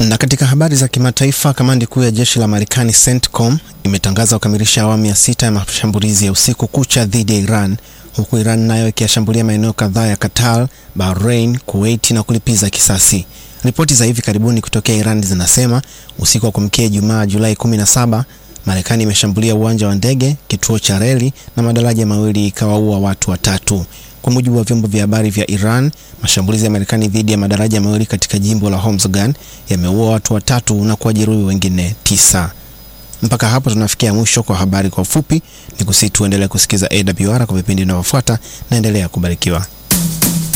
Na katika habari za kimataifa, kamandi kuu ya jeshi la Marekani CENTCOM imetangaza kukamilisha awamu ya sita ya mashambulizi ya usiku kucha dhidi ya Iran, huku Iran nayo ikiyashambulia maeneo kadhaa ya Qatar, Bahrain, Kuwait na kulipiza kisasi. Ripoti za hivi karibuni kutokea Iran zinasema usiku wa kuamkia Ijumaa Julai 17, Marekani imeshambulia uwanja wa ndege, kituo cha reli na madaraja mawili ikawaua watu watatu. Kwa mujibu wa vyombo vya habari vya Iran, mashambulizi ya Marekani dhidi ya madaraja mawili katika jimbo la Hormozgan yameua watu watatu na kuwajeruhi wengine tisa. Mpaka hapo tunafikia mwisho kwa habari kwa ufupi. Ni kusihi tuendelee kusikiza AWR kwa vipindi vinavyofuata. Naendelea kubarikiwa.